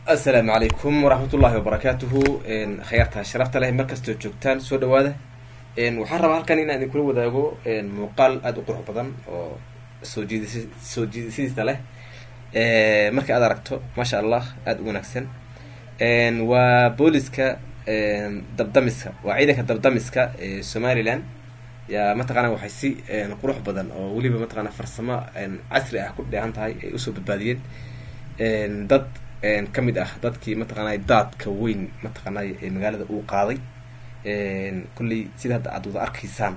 assalaamu calaykum waraxmatullaahi wabarakaatuhu khayaarta sharafta leh markastoo joogtaan soo dhawaada waxaan rabaa halkan inaan idinkula wadaago muuqaal aada u qurux badan oo soo jiidis soo jiidisidiisa leh marka aad aragto maasha allah aada u wanaagsan waa booliska dabdamiska waa ciidanka dabdamiska ee somalilan yaa mataqaana waxay si qurux badan oo weliba mataqaana farsamo casri ah ku dheehan tahay ay usoo badbaadiyeen dad ka mid ah dadkii mataqaanay daadka weyn mataqaanay ee magaalada uu qaaday kulley sida hadda aad wada arkaysaan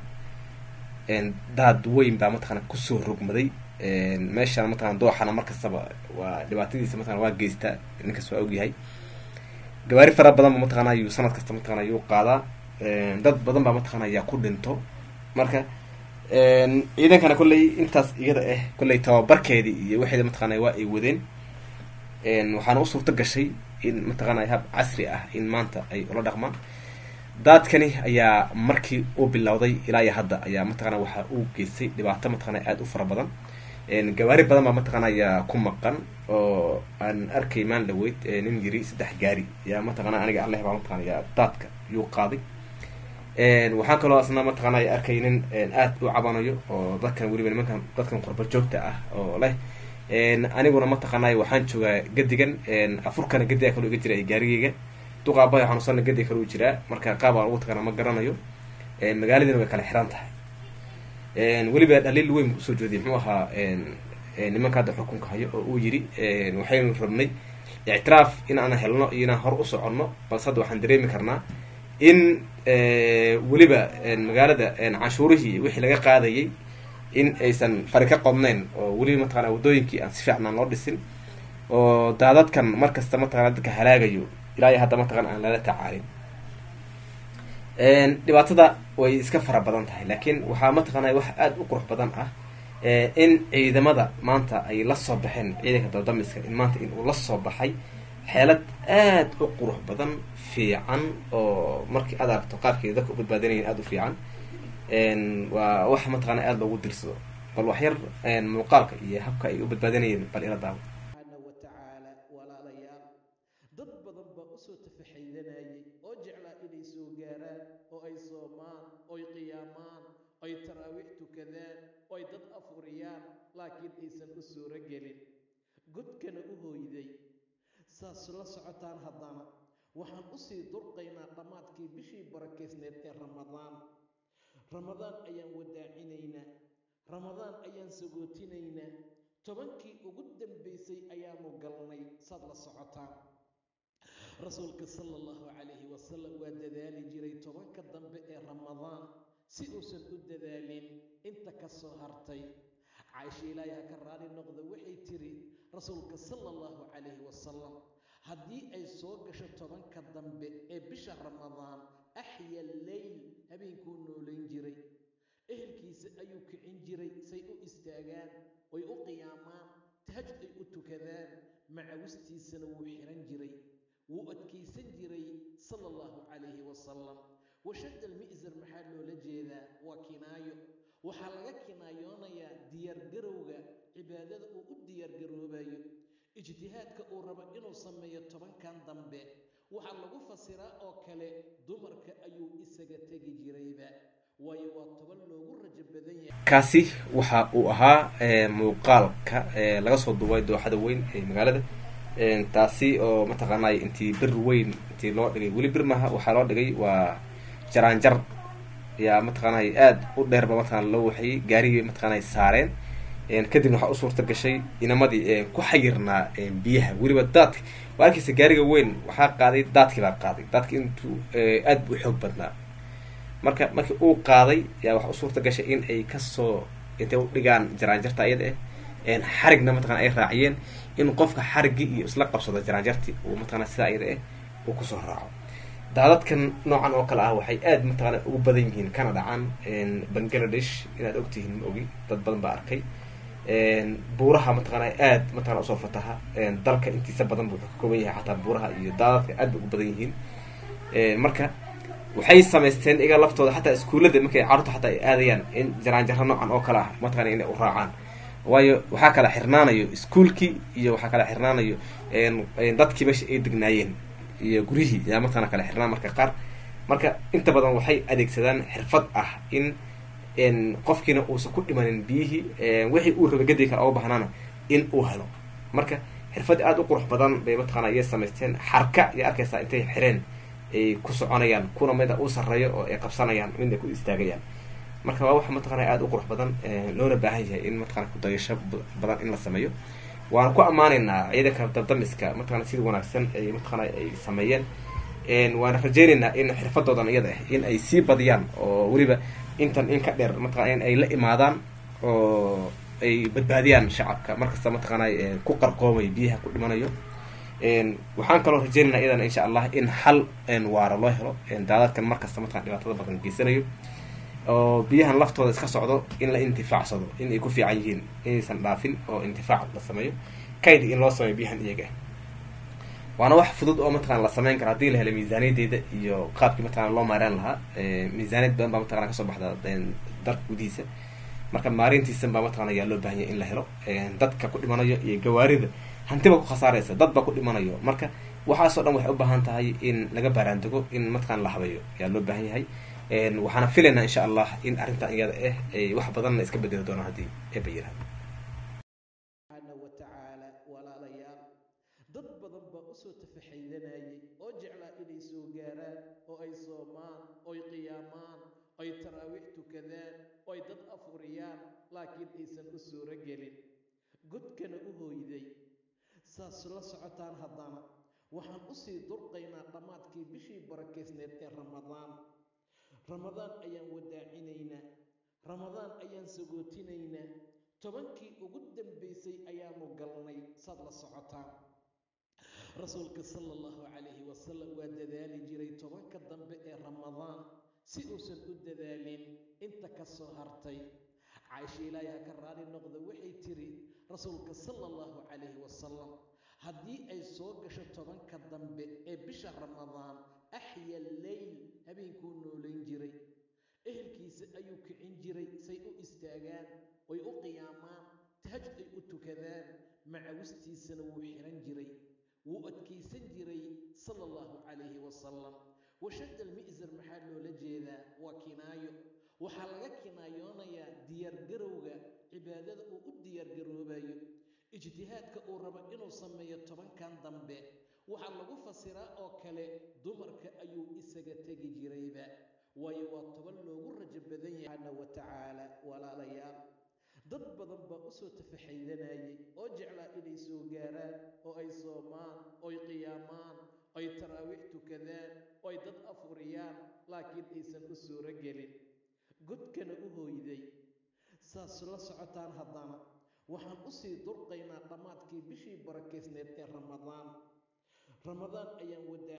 daad weyn baa mataqana kusoo rogmaday meeshaan mataqana dooxana markastaba waa dhibaatadiisa mataqana waa geystaa ninkas waa ogyahay gawaari fara badan ba mataqana yuu sanad kasta mataqana yuu qaadaa dad badan baa mataqana yaa ku dhinto marka ciidankana kolley intaas iyada ah kolley tababarkeedii iyo waxeeda mataqana waa ay wadeen waxaana u suurto gashay in mataqaanay hab casri ah in maanta ay ula dhaqmaan daadkani ayaa markii uu bilowday ilaa iyo hadda ayaa mataqana waxaa uu geystay dhibaato mataqana aada u fara badan gawaari badan baa mataqana ayaa ku maqan oo aan arkay maan dhaweyd nin yiri saddex gaari yaa mataqana aniga alleh baa mataqana yaa daadka yuu qaaday waxaan kaloo asna mataqana arkay nin aada u cabanayo oo dadkan weliba nimankan dadkan qurba joogta ah oo leh aniguna mataqaanay waxaan joogaa gadigan afurkana gadiga kaloo iga jira gaarigeyga duqaabaha xanuusanna gadiga kaloo jiraa marka qaab aan ugu tagana ma garanayo magaaladina way kala xiran tahay weliba dhaliil weyn usoo jeediy muxuu ahaa nimanka hadda xukunka hayo oo uu yiri waxaynu rabnay ictiraaf in aan helno iyo inaan hor u soconno balse hadda waxaan dareemi karnaa in weliba magaalada canshuurihii wixii laga qaadayay in aysan fari ka qodnayn oo weliba mataqana waddooyinkii aan si fiican aan loo dhisin oo daadadkan mar kasta mataqana dadka halaagayo ilaa iyo hadda mataqana aan lala tacaalin dhibaatada way iska fara badan tahay laakiin waxaa mataqana wax aada u qurux badan ah in ciidamada maanta ay la soo baxeen ciidanka dabdamiska in maanta in uu la soo baxay xeelad aada u qurux badan fiican oo markii aad aragto qaabkeeda dadka u badbaadinayan aada u fiican waa wax mataqana aada loogu dirsado bal waxyar muuqaalka iyo habka ay u badbaadinayeen bal ila daawo subxaana wa tacaala walaalayaal dad badan baa usoo tafaxaydanayay oo jeclaa inay soo gaaraan oo ay soomaan oy qiyaamaan oy taraawiix tukadaan oy dad afuriyaan laakiin aysan u suuro gelin godkana u hooyday saas la socotaan haddana waxaan usii durqaynaa dhammaadkii bishii barakaysneed ee ramadaan ramadaan ayaan wadaacinaynaa ramadaan ayaan sagootinaynaa tobankii ugu dambaysay ayaanu galnay saad la socotaan rasuulka sala allahu calayhi wasalam waa dadaali jiray tobanka dambe ee ramadaan si uusan u dadaalin inta ka soo hartay caaisha ilaahi ha ka raali noqda waxay tiri rasuulka sala allahu calayhi wasalam haddii ay soo gasho tobanka dambe ee bisha ramadaan axya leyl habeenkuu noolayn jiray ehelkiisa ayuu kicin jiray say u istaagaan oy u qiyaamaan tahajud ay u tukadaan macawistiisana wuu xihan jiray wuu adkaysan jiray sala allahu calayhi wasalam washadda almi'sar maxaa loola jeedaa waa kinaayo waxaa laga kinaayoonayaa diyaargarowga cibaadada uu u diyaargaroobayo ijtihaadka uu rabo inuu sameeyo tobankan dambe waxaa lagu fasiraa oo kale dumarka ayuu isaga tegi jirayba waayo waa toban loogu rajo badan yahay kaasi waxa uu ahaa muuqaalka laga soo duubay dooxada weyn ee magaalada taasi oo mataqaanay intii bir weyn intii loo dhigay weli bir maaha waxaa loo dhigay waa jaraanjar yaa mataqaanay aada u dheerba mataqana loo waxayey gaarigii mataqaanay saareen kadibna waxaa u suurta gashay inamadii ku xayirnaa biyaha weliba daadka waa arkaysa gaariga weyn waxaa qaaday daadkii baa qaaday daadki intuu aada u xoog badnaa marka markii uu qaaday yaa waxaa u suurta gashay in ay kasoo intay u dhigaan jaraanjarta iyada ah xarigna mataqana ay raaciyeen in qofka xariggii iyo isla qabsado jaraanjartii uu mataqana sidaa iyada ah uu kusoo raaco daadadkan noocan oo kale ah waxay aada mataqana ugu badan yihiin kana dhacaan bangladesh inaad ogtihiin ma ogi dad badan baa arkay buuraha mataqana aada mataqana usoo fataha dalka intiisa badan buu ka kooban yahay xataa buuraha iyo daadadka aad bay ugu badan yihiin marka waxay samaysteen iga laftooda xataa iskuullada markay carruurta xataa ay aadayaan in jaraanjaro noocan oo kale ah mataqana inay u raacaan waayo waxaa kala xirnaanayo iskuolkii iyo waxaa kala xirnaanayo dadkii meesha ay degnaayeen iyo guryihii yaa mataqana kala xirnaan marka qaar marka inta badan waxay adeegsadaan xirfad ah in qofkiina uusan ku dhimanin biyihii wixii uu raba gadi kale oga bahnaana in uu helo marka xirfad aada u qurux badan bay mataqana ayay samaysteen xarka iyo arkaysaa intay xireen ay ku soconayaan kuna mida u sarreeyo oo ay qabsanayaan midna ku istaagayaan marka waa wax mataqana aada u qurux badan loona baahan yahay in mataqana kudayasho badan in la sameeyo waana ku ammaanaynaa ciidanka dabdamiska mataqana sida wanaagsan ay mataqana ay sameeyeen waana rajeynaynaa in xirfadoodan iyada ah in ay sii badiyaan oo weliba intan in ka dheer mataqana in ay la imaadaan oo ay badbaadiyaan shacabka markasta mataqaana ku qarqoomay biyaha ku dhimanayo waxaan kaloo rajeynaynaa iyadana insha allah in xal waara loo helo daadadkan markasta mataqana dhibaatada badan geysanayo oo biyahan laftooda iska socdo in la intifaacsado in ay ku fiican yihiin inaysan dhaafin oo intifaac la sameeyo kayd in loo sameeyo biyahan iyaga waana wax fudud oo mataqana la sameyn kara haddii la helo miisaaniyadeeda iyo qaabkii mataqana loo maareen lahaa miisaaniyad badan baa mataqana kasoo baxda dalka gudihiisa marka maarintiisan baa mataqana ayaa loo bahanya in la helo dadka ku dhimanayo iyo gawaarida hantiba ku khasaaraysa dad baa ku dhimanayo marka waxaasoo dhan waxay u baahan tahay in laga baaraandego in mataqana la habeeyo ayaa loo baahan yahay waxaana filaynaa insha allah in arrintan iyada ah ay wax badanna iska bedeli doonaan haddii eeba yirahdo subxaana wa tacaala walaalayaal dad badan baa usoo tafaxaydanayay oo jeclaa inay soo gaaraan oo ay soomaan oy qiyaamaan oy taraawiix tukadaan oy dad afuriyaan laakiin aysan u suuro gelin godkana u hooyday saas la socotaan haddana waxaan usii durqaynaa dhammaadkii bishii barakaysneed ee ramadaan ramadaan ayaan wadaacinaynaa ramadaan ayaan sagootinaynaa tobankii ugu dambaysay ayaanu galnay saad la socotaan rasuulka sala allahu calayhi wasalam waa dadaali jiray tobanka dambe ee ramadaan si uusan u dadaalin inta ka soo hartay caaisha ilaahi ha ka raali noqda waxay tiri rasuulka sala allahu calayhi wasalam haddii ay soo gasho tobanka dambe ee bisha ramadaan axya leyl habeenkuu noolayn jiray ehelkiisa ayuu kicin jiray say u istaagaan oy u qiyaamaan tahajud ay u tukadaan macawistiisana wuu xihan jiray wuu adkaysan jiray sala allahu calayhi wasalam washadda almi'sar maxaa loola jeedaa waa kinaayo waxaa laga kinaayoonayaa diyaargarowga cibaadada uu u diyaargaroobayo ijtihaadka uu rabo inuu sameeyo tobankan dambe waxaa lagu fasiraa oo kale dumarka ayuu isaga tegi jirayba waayo waa toban loogu rajo badan yahay subxaana wa tacaala walaalayaal dad badan baa usoo tafaxaydanayay oo jeclaa inay soo gaaraan oo ay soomaan oy qiyaamaan oy taraawiix tukadaan oy dad afuriyaan laakiin aysan u suuro gelin godkana u hooyday saas la socotaan haddana waxaan usii durqaynaa dhammaadkii bishii barakaysneed ee ramadaan ramadaan ayaan wadaa